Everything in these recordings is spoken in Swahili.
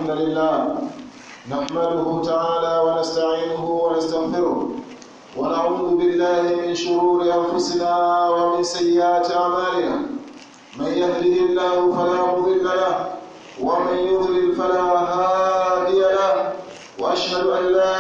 الحمد لله نحمده تعالى ونستعينه ونستغفره ونعوذ بالله من شرور أنفسنا ومن سيئات أعمالنا من يهده الله فلا مضل له ومن يضلل فلا هادي له وأشهد أن لا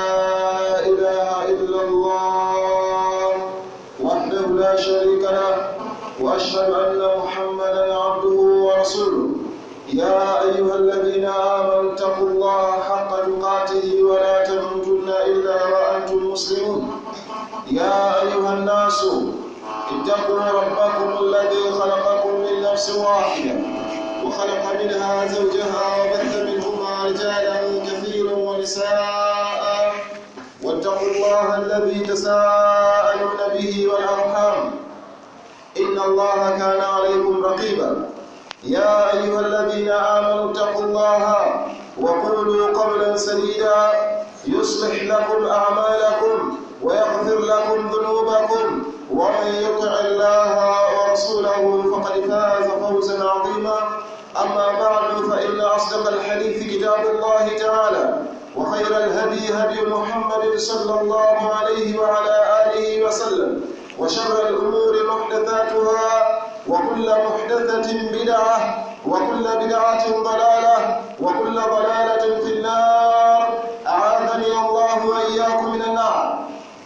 إله إلا الله وحده لا شريك له وأشهد أن محمدا عبده ورسوله يا أيها الذين آمنوا اتقوا الله حق تقاته ولا تموتن إلا وأنتم مسلمون يا أيها الناس اتقوا ربكم الذي خلقكم من نفس واحدة وخلق منها زوجها وبث منهما رجالا كثيرا ونساء واتقوا الله الذي تساءلون به والأرحام إن الله كان عليكم رقيبا يا أيها الذين آمنوا اتقوا الله وقولوا قولا سديدا يصلح لكم أعمالكم ويغفر لكم ذنوبكم ومن يطع الله ورسوله فقد فاز فوزا عظيما أما بعد فإن أصدق الحديث كتاب الله تعالى وخير الهدي هدي محمد صلى الله عليه وعلى آله وسلم وشر الأمور محدثاتها وكل محدثة بدعة وكل بدعة ضلالة وكل ضلالة في النار أعاذني الله وإياكم من النار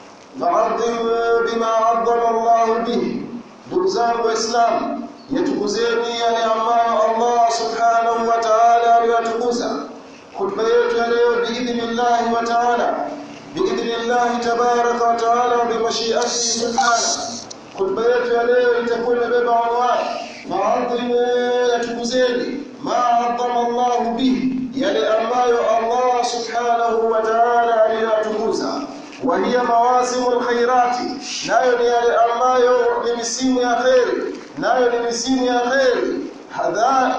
فعظموا بما عظم الله به دكزان وإسلام يتكزيني yale ambayo Allah subhanahu wa ta'ala aliyatukuza khutba yetu ya leo biidhnillahi wa ta'ala biidhnillahi tabaraka wa ta'ala wa bimashiatihi subhanahu khutba yetu ya leo itakuwa imebeba anwani maadhimu yatukuzeni ma adhama Allah bihi yale ambayo Allah subhanahu wa ta'ala aliyatukuza wa hiya mawasimul khairati nayo ni yale ambayo ni misimu ya khairi nayo ni misimu ya khairi hadha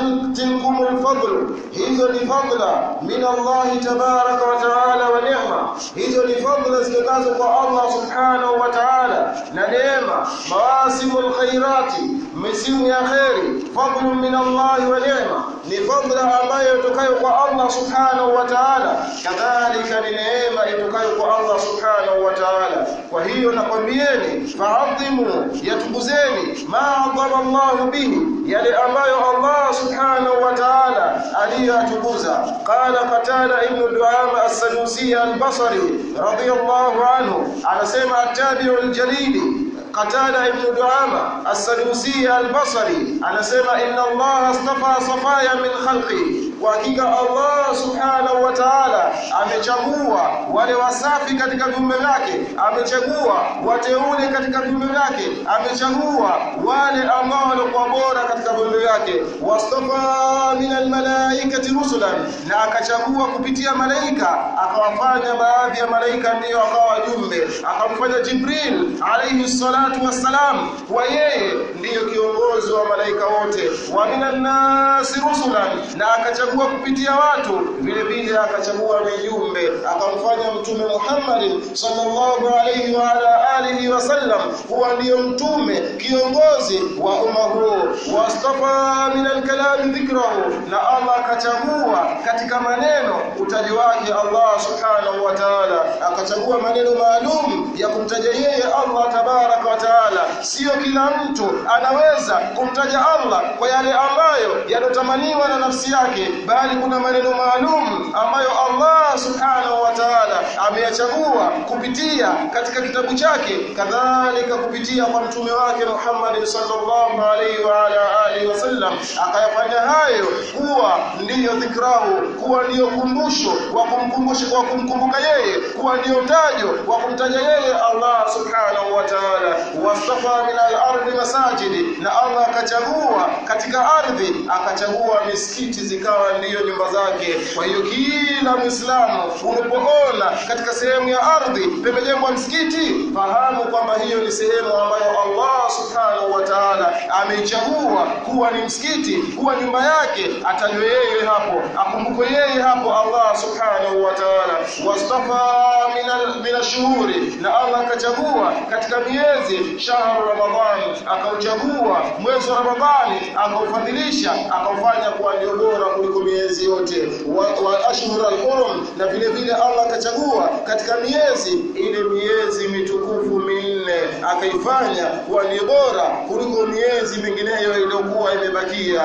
tilkum alfadl hizo ni fadla min Allah tabaraka wa taala wa neema hizo ni fadla zitokazo kwa Allah subhanahu wa taala na neema mawasimul khairati misimu ya khairi fadlu min Allah wa neema ni fadla ambayo itokayo kwa Allah subhanahu wa taala kadhalika ni neema itokayo kwa Allah subhanahu wa taala kwa hiyo nakwambieni fa'adhimu yatukuzeni ma adhama Allah bihi yale ambayo Allah subhanahu wa ta'ala aliyatukuza qala qatada ibn duama as-sadusi al-basri radiyallahu anhu anasema at-tabi'u al-jalili qatada ibn duama as-sadusi al-basri anasema inna Allah astafa safaya min khalqi kwa hakika Allah subhanahu wa ta'ala amechagua wale wasafi katika viumbe vyake amechagua wateule katika viumbe vyake amechagua wale ambao walikuwa bora katika viumbe vyake wastafa min almalaikati rusulan na akachagua kupitia malaika akawafanya baadhi ya malaika ndiyo akawa wajumbe akamfanya Jibril alayhi salatu wassalam kuwa yeye ndiyo kiongozi wa malaika wote wa minan nasi rusulan na akachagua kupitia watu vile vile akachagua mijumbe akamfanya mtume Muhammad sallallahu alayhi wa ala alihi wasallam kuwa ndiyo mtume kiongozi wa umma huu wastafa min alkalami dhikrahu na Allah akachagua katika maneno utaji wake Allah subhanahu wa ta'ala akachagua maneno maalum ya kumtaja yeye Allah tabaraka wa ta'ala sio kila mtu anaweza kumtaja Allah kwa yale ambayo yanotamaniwa na nafsi yake bali kuna maneno maalum ambayo Allah subhanahu wa ta'ala ameyachagua kupitia katika kitabu chake kadhalika kupitia kwa mtume wake Muhammad sallallahu alaihi wa ala alihi wasallam akayafanya hayo kuwa ndiyo dhikrahu kuwa ndiyo kumbusho wa kumkumbusha kwa kumkumbuka yeye kuwa ndiyo tajo wa kumtaja yeye Allah subhanahu wa ta'ala wastafa min al-ardi masajidi na Allah akachagua katika ardhi akachagua misikiti zikawa ndiyo nyumba zake kwa hiyo kila muislamu unapoona katika sehemu ya ardhi pemejengwa msikiti fahamu kwamba hiyo ni sehemu ambayo Allah subhanahu wa ta'ala ameichagua kuwa ni msikiti kuwa nyumba yake atajwe yeye hapo akumbukwe yeye hapo Allah subhanahu wa ta'ala wastafa min min ashhuri na Allah akachagua katika miezi shahru ramadhan akauchagua mwezi wa ramadhani akaufadhilisha akaufanya kuwa ndio bora kuliko miezi yote wa, wa ashhur alhurum na vile vile Allah akachagua katika miezi ile miezi mitukufu minne akaifanya kuwa ni bora kuliko miezi mingineyo iliyokuwa imebakia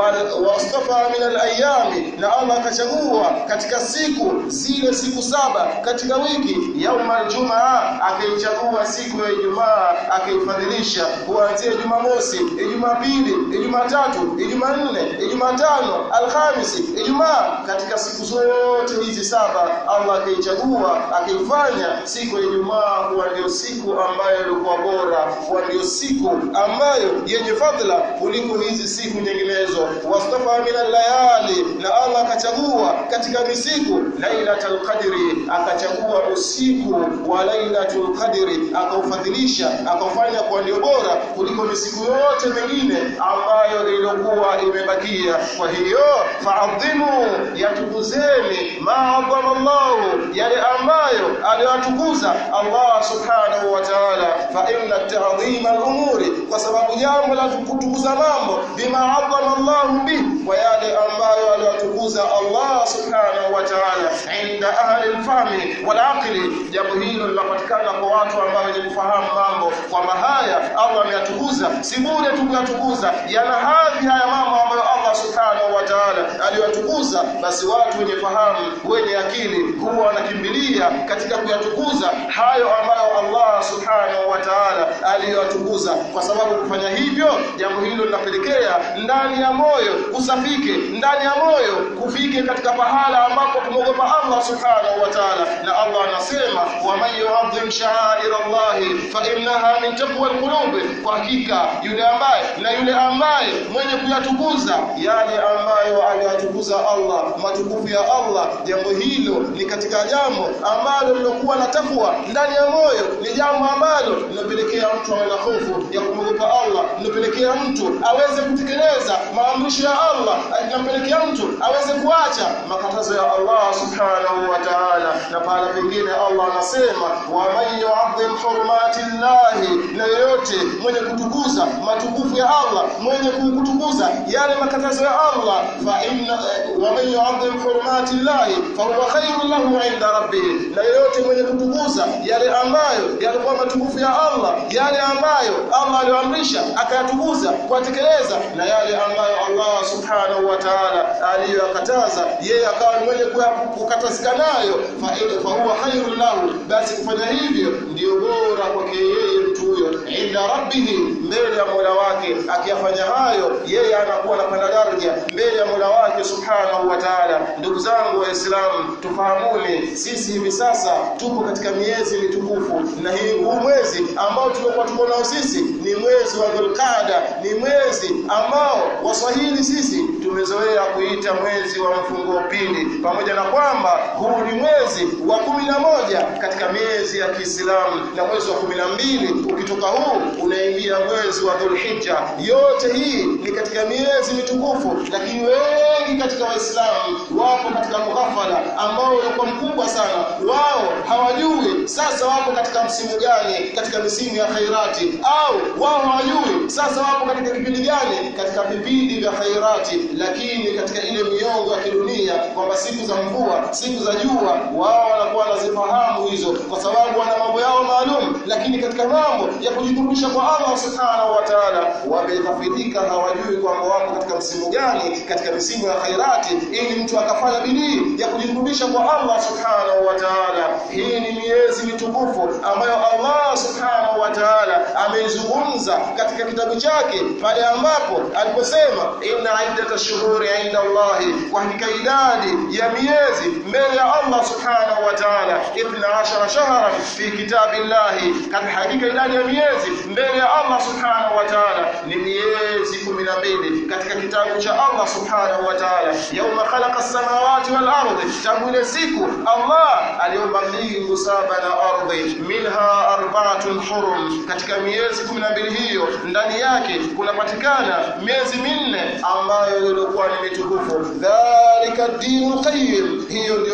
wastafa min alayami na Allah akachagua katika siku zile siku saba katika wiki yauma aljumaa akaichagua siku ya Ijumaa akaifadhilisha kuanzia Jumamosi, Jumapili, Jumatatu, Jumanne, Jumatano, Alhamisi, Ijumaa katika siku zote hizi saba Allah akaichagua akaifanya siku ya Ijumaa kuwa ndio siku ambayo ilikuwa bora, kuwa ndio siku ambayo yenye fadhila kuliko hizi siku nyinginezo. Wastafa min layali, na Allah akachagua katika misiku Lailatul Qadri, akachagua usiku wa Lailatul Qadri akaufadhilisha akaufanya kuwa ndio bora kuliko misiku yote mingine ambayo iliyokuwa imebakia. Kwa hiyo faadhimu, yatukuzeni maadhama Allahu, yale ambayo aliyotukuza Allah subhanahu wa ta'ala. Fa inna ta'dhima al-umuri, kwa sababu jambo la kutukuza mambo bima adhama Allahu bi, kwa yale ambayo aliyotukuza Allah subhanahu wa ta'ala inda ahli al-fahmi wal aqli, jambo hilo linapatikana kwa watu ambao wenye kufahamu mambo kwamba haya Allah ameyatukuza, si bure tu kuyatukuza, yana hadhi haya mambo ambayo Allah subhanahu wa ta'ala aliyatukuza. Basi watu wenye fahamu, wenye akili huwa wanakimbilia katika kuyatukuza hayo ambayo Allah subhanahu wa ta'ala aliyatukuza, kwa sababu kufanya hivyo, jambo hilo linapelekea ndani ya moyo kusafike, ndani ya moyo kufike katika pahala ambapo tumogopa Allah subhanahu wa ta'ala, na Allah anasema waman yu'adhim sha'air Allah fa innaha min taqwa alqulub, kwa hakika yule ambaye na yule ambaye mwenye kuyatukuza yale ambayo aliyatukuza Allah, matukufu ya Allah, jambo hilo ni katika jambo ambalo lilokuwa na takwa ndani ya moyo, ni jambo ambalo linapelekea mtu awe na hofu ya kumwogopa Allah, linapelekea mtu aweze kutekeleza maamrisho ya Allah, linapelekea mtu aweze kuacha makatazo ya Allah subhanahu wa ta'ala. Na pala pengine Allah anasema waman yu'adhim hurumati llahi, na yoyote mwenye kutukuza matukufu ya Allah, mwenye kutukuza yale makatazo ya Allah, fa inna waman yu'adhim hurumati llahi fa huwa khairun lahu 'inda rabbih, na yoyote mwenye kutukuza yale ambayo yalikuwa matukufu ya Allah, yale ambayo Allah aliyoamrisha akayatukuza kuyatekeleza, na yale ambayo Allah subhanahu wa ta'ala aliyoyakataza yeye akawa mwenye kukatazika nayo, fa huwa khairun lahu, basi kufanya hivyo ndio bora kwake yeye mtu huyo inda rabbihi, mbele ya Mola wake. Akiyafanya hayo, yeye anakuwa anapanda daraja mbele ya Mola wake subhanahu wa ta'ala. Ndugu zangu Waislamu, tufahamuni sisi hivi sasa tupo katika miezi mitukufu, na hii huu mwezi ambao tulikuwa tuko nao sisi ni mwezi wa Dhulqaada, ni mwezi ambao Waswahili sisi tumezoea kuita mwezi wa mfungo pili, pamoja na kwamba huu ni mwezi wa kumi na moja katika miezi ya Kiislamu, na mwezi wa kumi na mbili ukitoka huu unaingia mwezi wa Dhulhijja. Yote hii ni katika miezi mitukufu, lakini wengi katika Waislamu wapo katika mughafala ambao ulikuwa mkubwa sana. Wao hawajui sasa wapo katika msimu gani katika misimu ya khairati, au wao hawajui sasa wapo katika kipindi gani katika vipindi vya khairati, lakini katika ile miongo ya kidunia kwamba siku za mvua, siku za jua, wao wanakuwa wanazifahamu hizo, kwa sababu wana mambo yao maalum, lakini katika mambo ya kujikurubisha kwa Allah subhanahu wa ta'ala wameghafilika, hawajui kwamba wapo katika msimu gani katika misimu ya khairati, ili mtu akafanya bidii ya kujikurubisha kwa Allah subhanahu wa ta'ala. Hii ni miezi mitukufu ambayo Allah subhanahu wa ta'ala ameizungumza katika kitabu chake pale ambapo aliposema inna iddata shuhuri inda Allahi, kwa hakika idadi ya miezi mbele ya Allah subhanahu wa ta'ala ithna ashara shahran fi kitabillahi, katika hakika idadi ya miezi mbele ya Allah subhanahu wa ta'ala ni miezi kumi na mbili katika kitabu cha Allah subhanahu wa ta'ala, yauma khalaqa as-samawati wal ardi, tangu ile siku Allah aliumba mbingu saba na ardhi, minha arba'atun hurum, katika miezi kumi na mbili hiyo ndani yake kunapatikana miezi minne ambayo ilikuwa ni mitukufu. Dhalika dinul qayyim, hiyo ndio dini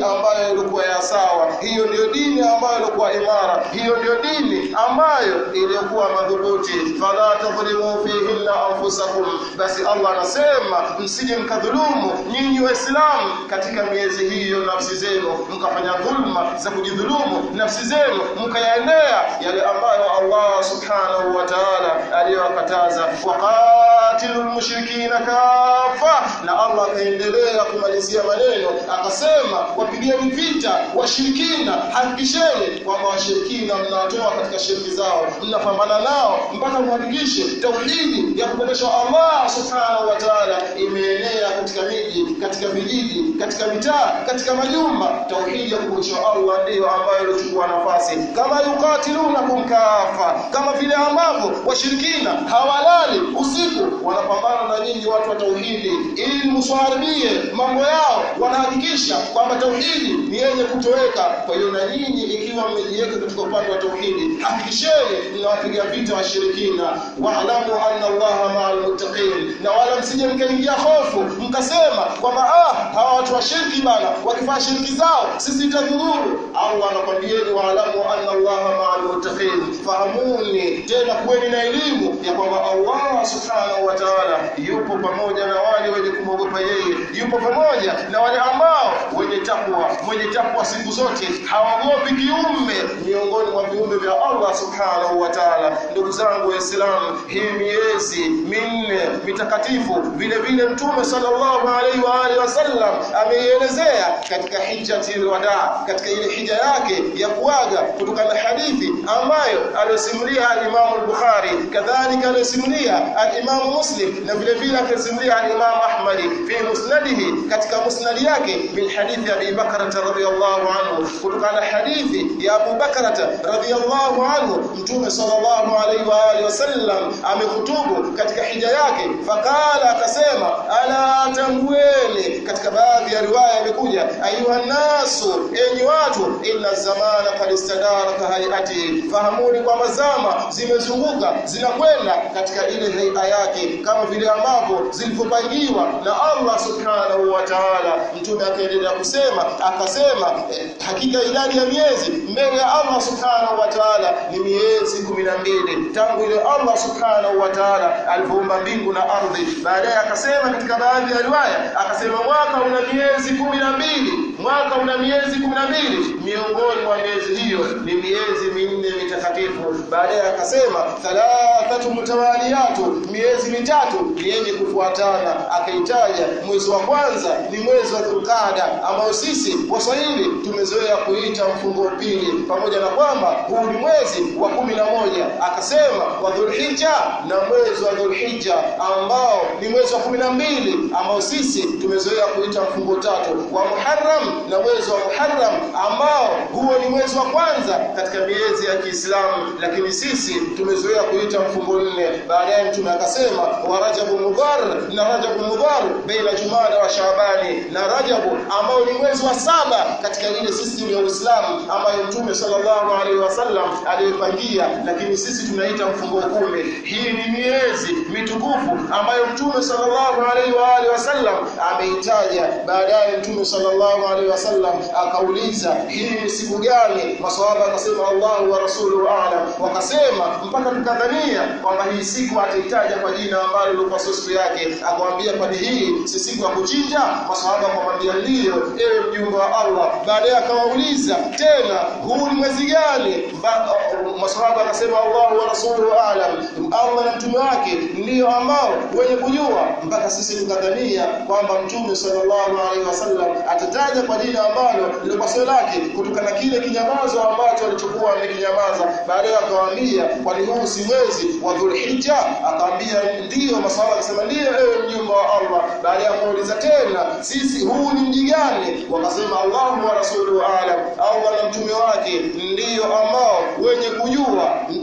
ambayo ilikuwa ya sawa hiyo ndio dini ambayo ilikuwa imara hiyo ndio dini ambayo iliyokuwa madhubuti fala tadhlimu fihinna anfusakum basi Allah anasema msije mkadhulumu nyinyi waislamu katika miezi hiyo nafsi zenu mkafanya dhulma za kujidhulumu nafsi zenu mkayaendea yale ambayo Allah subhanahu wa ta'ala aliyowakataza waqatilul mushrikina kafa na Allah akaendelea kumalizia maneno akasema wapigeni vita washirikina hakikisheni kwamba washirikina mnawatoa katika shirki zao mnapambana nao mpaka muhakikishe tauhidi ya kupendeshwa Allah subhanahu wa ta'ala imeenea katika miji katika vijiji katika mitaa katika majumba tauhidi ya kupendeshwa Allah ndiyo ambayo ilichukua nafasi kama yukatilunakum kafa kama vile ambavyo washirikina hawalali usiku wanapambana na nyinyi watu wa tauhidi ili mswaharibie mambo yao wanahakikisha kwamba tauhidi ni yenye kutoweka kwa hiyo na nyinyi ikiwa mmejiweka katika upande wa tauhidi hakikisheni mnawapiga vita washirikina wa'lamu anna Allaha ma'al muttaqin na wala msije mkaingia hofu mkasema kwamba ah hawa watu wa shirki bana wakifanya shirki zao sisi itadhuru Allah anakwambieni wa'lamu anna Allaha ma'al muttaqin fahamuni tena kuweni na elimu ya kwamba Allah subhanahu wa ta'ala yupo pamoja na wale wenye kumwogopa yeye yupo pamoja na wale ambao wenye takwa mwenye takwa siku zote hawaogopi kiumbe miongoni mwa viumbe vya Allah subhanahu wa ta'ala ndugu zangu waislamu hii miezi minne mitakatifu vile vile mtume sallallahu alaihi wa alihi wasallam ameielezea katika hijjatil wada katika ile hija yake ya kuaga kutokana na hadithi ambayo aliyosimulia al-Imam al-Bukhari kadhalika aliyosimulia al-Imam Muslim na vile vile akasimulia al-Imam Ahmad fi musnadihi katika musnad yake min hadithi Abi Bakr radhiyallahu anhu kutokana na hadithi ya Abu Bakr radhiyallahu anhu mtume sallallahu alaihi wa alihi wasallam amehutubu katika hija yake fakala akasema ala tambueni katika baadhi ya riwaya imekuja ayuha nasu enyi watu inna zamana qad istadara ka hayati fahamuni kwamba zama zimezunguka zinakwenda katika ile haia yake kama vile ambavyo zilivyopangiwa na Allah subhanahu wa ta'ala mtume akaendelea kusema akasema eh, hakika idadi ya miezi mbele ya Allah subhanahu wa ta'ala ni miezi 12 tangu ile Allah subhanahu wa ta'ala alipoumba mbingu na ardhi baadaye akasema katika baadhi ya riwaya akasema mwaka una miezi 12 mwaka una miezi 12 miongoni mwa miezi hiyo ni miezi minne mitakatifu baadaye akasema thalathatu mutawaliyatu miezi mitatu ni yenye kufuatana akaitaja mwezi wa kwanza ni mwezi wa Dhulqaada ambao sisi Waswahili tumezoea kuita mfungo pili pamoja na kwamba huu ni mwezi wa kumi na moja akasema wa Dhulhijja na mwezi wa Dhulhijja ambao ni mwezi wa kumi na mbili ambao sisi tumezoea kuita mfungo tatu wa Muharram na mwezi wa Muharram ambao huo ni mwezi wa kwanza katika miezi ya Kiislamu lakini sisi tumezoea kuita mfungo nne baadaye mtume akasema wa Rajabu Mudhar na Rajabu Mudhar baina Jumada wa Shaabani na Rajabu ambao ni mwezi wa saba katika ile system ya Uislamu ambayo mtume sallallahu alaihi wasallam aliyopangia lakini sisi tunaita mfungo kumi hii ni miezi mitukufu ambayo mtume sallallahu alaihi wa alihi wasallam ameitaja baadaye mtume sallallahu alaihi wasallam akauliza hii ni siku gani maswahaba akasema Allahu wa rasuluhu a'lam wakasema mpaka tukadhania kwamba hii siku ataitaja kwa jina ambalo lilikuwa siku yake akamwambia kwani hii si siku ya kuchinja maswahaba akamwambia ndio ewe mjumbe wa Allah baadaye akawauliza tena huu ni mwezi gani maswahaba akasema Allahu wa rasuluhu a'lam Allah na mtume wake ndio ambao wenye kujua mpaka sisi tukadhania kwamba mtume sallallahu alaihi wasallam atataja kwa jina ambalo lilikuwa sio lake kutokana na kile kinyamazo ambacho alichokuwa amekinyamaza baadaye akawaambia kwani huu si mwezi wa Dhulhijja akaambia ndio maswahaba akasema ndio ewe mjumbe wa Allah baadaye akauliza tena sisi huu ni mji gani wakasema Allahu wa rasuluhu a'lam Allah na mtume wake ndio ambao wenye kujua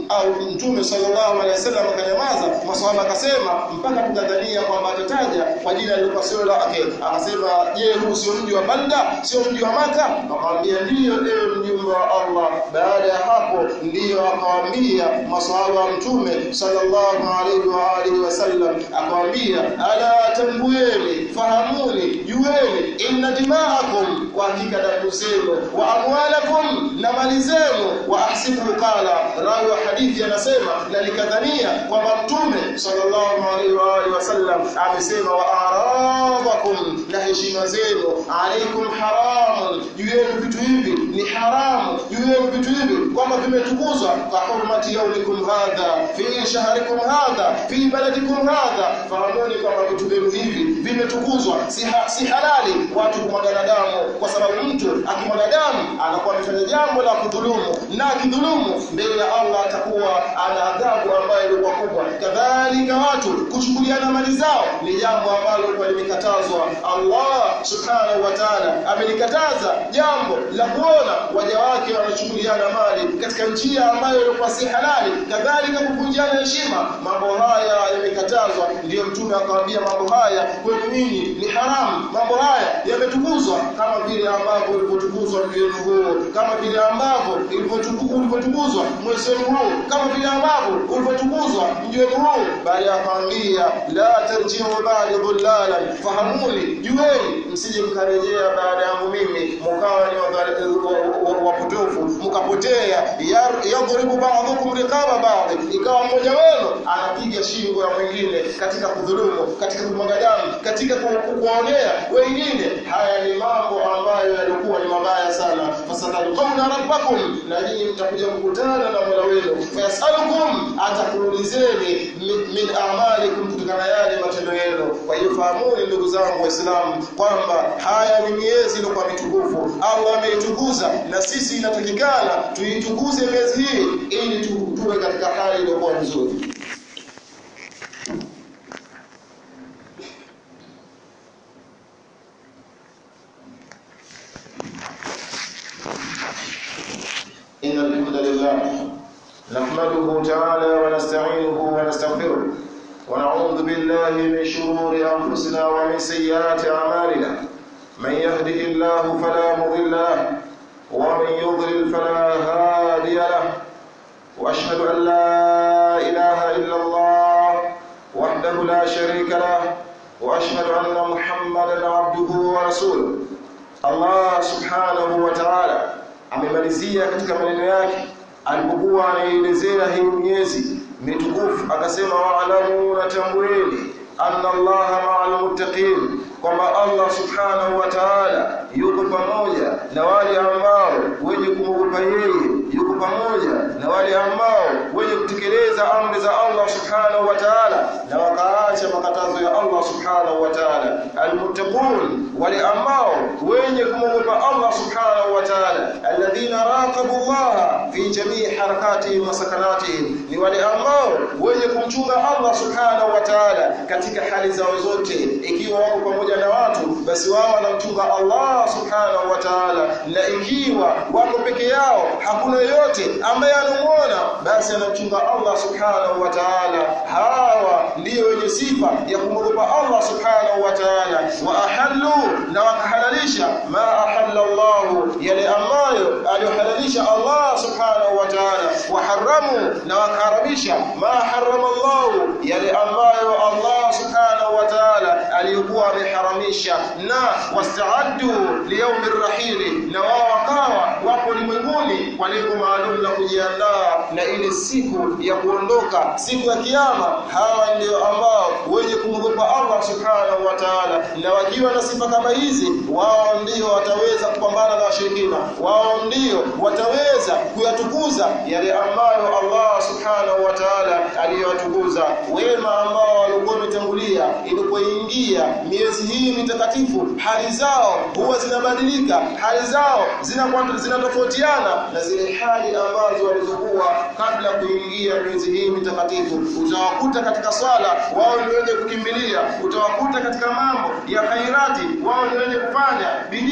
au mtume sallallahu alaihi wasallam akanyamaza maswahaba akasema mpaka tukadhania kwamba atataja kwa jina lilikuwa sio lake akasema je huu sio mji wa Balda sio mji wa Maka akamwambia ndiyo ewe mjumbe wa Allah baada ya hapo ndiyo akawaambia maswahaba wa mtume sallallahu alaihi wa alihi wasallam akawaambia ala tambueni fahamuni jueni inna dima'akum wa hakika damu zenu wa amwalakum na mali zenu wa ahsibu qala rawi wa hadithi anasema na nikadhania kwamba mtume sallallahu alaihi wa alihi wasallam amesema wa aradakum na heshima zenu alaikum haramun juu yenu vitu hivi ni haramu juu yenu vitu hivi kwamba vimetukuzwa kwa hurmati yaumikum hadha fi shahrikum hadha fi baladikum hadha fahamuni kwamba vitu vyenu hivi vimetukuzwa si, ha, si halali watu kumwagana damu kwa sababu mtu akimwaga damu anakuwa amefanya jambo la kudhulumu na akidhulumu mbele ya Allah atakuwa ana adhabu ambayo ilikuwa kubwa kadhalika watu kuchukuliana mali zao ni jambo ambalo kwa limekatazwa Allah subhanahu wa ta'ala amenikataza jambo la kuona waja wake wanachukuliana mali katika njia ambayo ilikuwa si halali kadhalika kuvunjiana heshima mambo haya yamekatazwa ndiyo mtume akawaambia mambo haya kwenu nyinyi ni haramu mambo haya yametukuzwa kama vile ambavyo ulivyotukuzwa mji wenu huu kama vile ambavyo ulivyotukuzwa mwezi wenu huu kama vile ambavyo ulivyotukuzwa mji wenu huu bali akawaambia la tarjiu ba'da dhullalan fahamuni jueni msije mkarejea baada yangu mimi mkawa ni wapotofu mkapotea yadhribu ba'dhukum riqaba ba'd ikawa mmoja wenu anapiga shingo ya mwingine katika kudhulumu katika kumwaga damu katika kuwaonea wengine haya ni mambo ambayo yalikuwa ni mabaya sana fasatalqawna rabbakum na nyinyi mtakuja kukutana na Mola wenu fayasalukum atakuulizeni min a'malikum kutokana yale matendo yenu kwa hiyo fahamuni ndugu zangu waislamu kwamba haya ni miezi iliyokuwa mitukufu Allah ameitukuza na sisi inatakikana tuitukuze miezi hii ili tuwe katika hali iliyokuwa nzuri إن الحمد لله نحمده تعالى ونستعينه ونستغفره ونعوذ بالله من شرور أنفسنا ومن سيئات أعمالنا من يهده الله فلا مضل له ومن يضلل فلا هادي له وأشهد أن لا إله إلا الله وحده لا شريك له وأشهد أن محمدا عبده ورسوله الله سبحانه وتعالى amemalizia katika maneno yake alipokuwa anaielezea hii miezi mitukufu akasema wa'lamu na tambueni anna allaha ma'al muttaqin kwamba Allah subhanahu wa ta'ala yuko pamoja na wale ambao wenye kumwogopa yeye yuko pamoja na wale ambao wenye kutekeleza amri za Allah subhanahu wa ta'ala na wakaacha makatazo ya Allah subhanahu wa ta'ala almuttaqun wale ambao wenye kumwogopa Allah subhanahu wa ta'ala alladhina raqabu Allah fi jamii harakatihim wa sakanatihim ni wale ambao wenye kumchunga Allah subhanahu wa ta'ala katika hali zao zote ikiwa wako pamoja na watu basi wao wanamchunga Allah subhanahu wa ta'ala na ikiwa wako peke yao hakuna yoyote ambaye anamuona basi anamchunga Allah subhanahu wa ta'ala hawa ndio wenye sifa ya kumwogopa Allah subhanahu wa ta'ala wa ahallu na wakahalalisha ma ahalla Allah yale ambayo aliyohalalisha Allah subhanahu wa ta'ala wa haramu na wakaharamisha ma harrama Allah yale ambayo Allah subhanahu wa ta'ala aliyokuwa ameharamisha na wastaaddu liyaumi rahili na wao wakawa wapo ulimwenguni kwa lengo maalum la kujiandaa na ile siku ya kuondoka siku ya kiyama hawa ndio ambao wenye kumwogopa Allah subhanahu wa ta'ala na wakiwa na sifa kama hizi wao ndio wataweza kupambana na washirikina wao ndio wataweza kuyatukuza yale ambayo Allah subhanahu wa ta'ala aliyowatukuza wema ambao walikuwa wametangulia ilipoingia miezi hii mitakatifu hali zao huwa zinabadilika hali zao zinakuwa zinatofautiana na zile hali ambazo walizokuwa kabla kuingia miezi hii mitakatifu utawakuta katika swala wao ni wenye kukimbilia utawakuta katika mambo ya khairati wao ni wenye kufanya bidii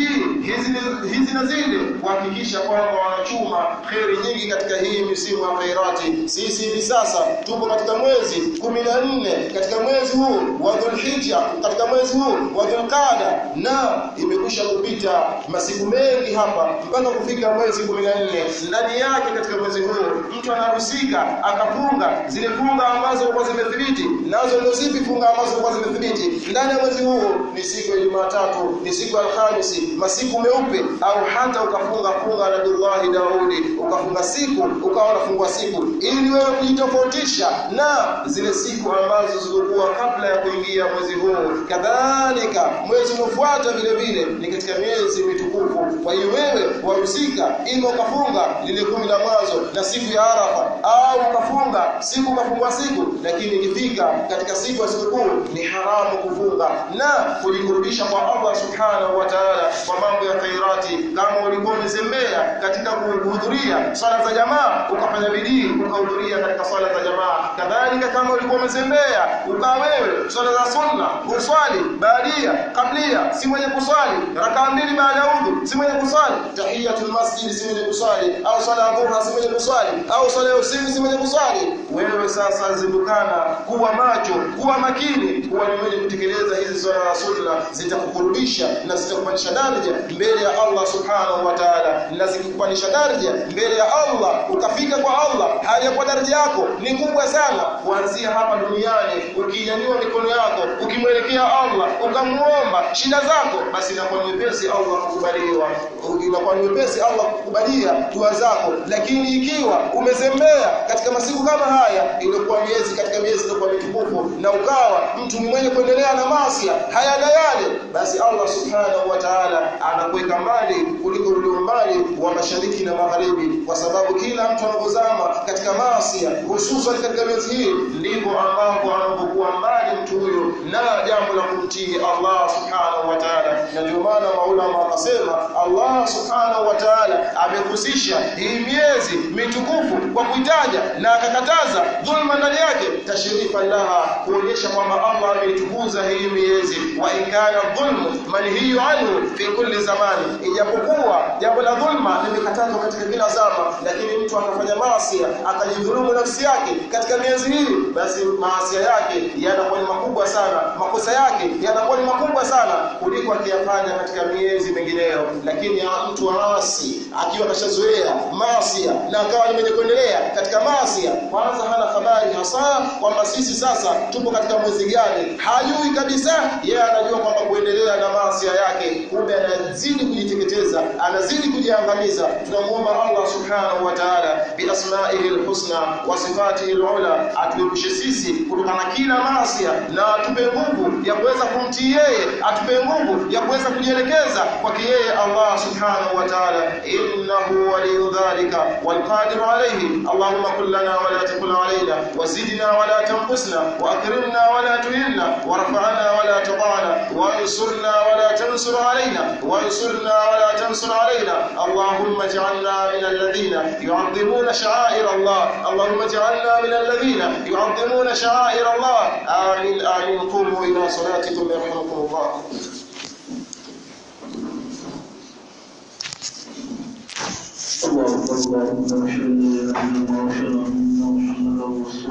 hizi hizi na zile kuhakikisha kwamba wanachuma kheri nyingi katika hii misimu ya khairati sisi hivi sasa tupo katika mwezi kumi na nne katika mwezi huu wa Dhulhijja katika mwezi huu wa Dhulqaada na imekwisha kupita masiku mengi hapa mpaka kufika mwezi kumi na nne ndani yake katika mwezi huu mtu anahusika akafunga zile funga ambazo kwa zimethibiti nazo ndio zipi funga ambazo kwa zimethibiti ndani ya mwezi huu ni siku ya Jumatatu ni siku ya Alhamisi masiku meupe au hata ukafunga funga na Abdullah Daudi ukafunga siku ukawa unafungua siku ili wewe kujitofautisha na zile siku ambazo zilikuwa kabla ya kuingia mwezi huu kadhalika mwezi unaofuata vile vile ni katika miezi mitukufu kwa hiyo wewe wahusika ima ukafunga lile kumi la mwanzo na siku ya Arafa au ukafunga siku ukafungua siku lakini ikifika katika siku ya sikukuu ni haramu kufunga na kujikurubisha kwa Allah subhanahu wa ta'ala kwa mambo ya khairati kama ulikuwa umezembea katika kuhudhuria swala za jamaa ukafanya bidii ukahudhuria katika swala za jamaa kadhalika kama ulikuwa umezembea ukaa wewe swala za sunna uswali baadia kablia si mwenye kuswali rakaa mbili baada ya udhu si mwenye kuswali tahiyatul masjid si mwenye kuswali au swala ya dhuhra si mwenye kuswali au swala ya usiku si mwenye kuswali wewe sasa zindukana kuwa macho kuwa makini kuwa ni mwenye kutekeleza hizi swala za sunna zitakukurubisha na zitakupandisha daraja mbele ya Allah subhanahu wa ta'ala na zikikupandisha daraja mbele ya Allah ukafika kwa Allah hali ya kwa daraja yako ni kubwa sana kuanzia hapa duniani ukinyanyua mikono yako ukimwelekea Allah ukamuomba shida zako basi inakuwa ni wepesi Allah kukubaliwa inakuwa ni wepesi Allah kukubalia dua zako lakini ikiwa umezembea katika masiku kama haya ilikuwa miezi katika miezi ilikuwa mitukufu na ukawa mtu ni mwenye kuendelea na maasi haya na yale basi Allah subhanahu wa ta'ala anakuweka mbali kuliko ule umbali wa mashariki na magharibi kwa sababu kila mtu anapozama katika maasi hususan katika miezi hii ndivyo ambapo anapokuwa mbali mtu huyo na jambo la kumtii Allah subhanahu wa ta'ala na ndio maana maulama wakasema Allah subhanahu wa ta'ala amehusisha hii miezi mitukufu kwa kuitaja na akakataza dhulma ndani yake tashrifa laha kuonyesha kwamba Allah ameitukuza hii miezi wa inkana dhulmu manhiyu anhu fi kulli zamani ijapokuwa jambo la dhulma limekatazwa katika kila zama lakini mtu akafanya maasi akajidhulumu nafsi yake katika miezi hii basi maasi yake yanakuwa ni makubwa sana makosa yake yanakuwa ni makubwa sana kuliko akiyafanya katika miezi mingineyo lakini ya mtu aasi akiwa kashazoea maasi na akawa ni mwenye kuendelea katika maasi kwanza hana habari hasa kwamba sisi sasa tupo katika mwezi gani hajui kabisa yeye anajua kwamba kuendelea na maasi yake kumbe anazidi kujiteketeza anazidi kujiangamiza tunamuomba Allah subhanahu wa ta'ala bi asma'ihi alhusna wa sifatihi alula atuepushe sisi kutokana na kila maasi na atupe nguvu ya kuweza kumtii yeye atupe nguvu ya kuweza kujielekeza kwake yeye Allah subhanahu wa ta'ala innahu waliyyu dhalika wal qadir alayhi allahumma kul lana wa la takul alayna wazidna wa la tanqusna wa akrimna wa la tuhinna warfa'na wa la tadana وانصرنا ولا تنصر علينا وانصرنا ولا تنصر علينا اللهم اجعلنا من الذين يعظمون شعائر الله اللهم اجعلنا من الذين يعظمون شعائر الله آمين آمين قوموا إلى صلاتكم يرحمكم الله الله أكبر اللهم اشهد ان لا اله الا الله واشهد ان محمدا رسول الله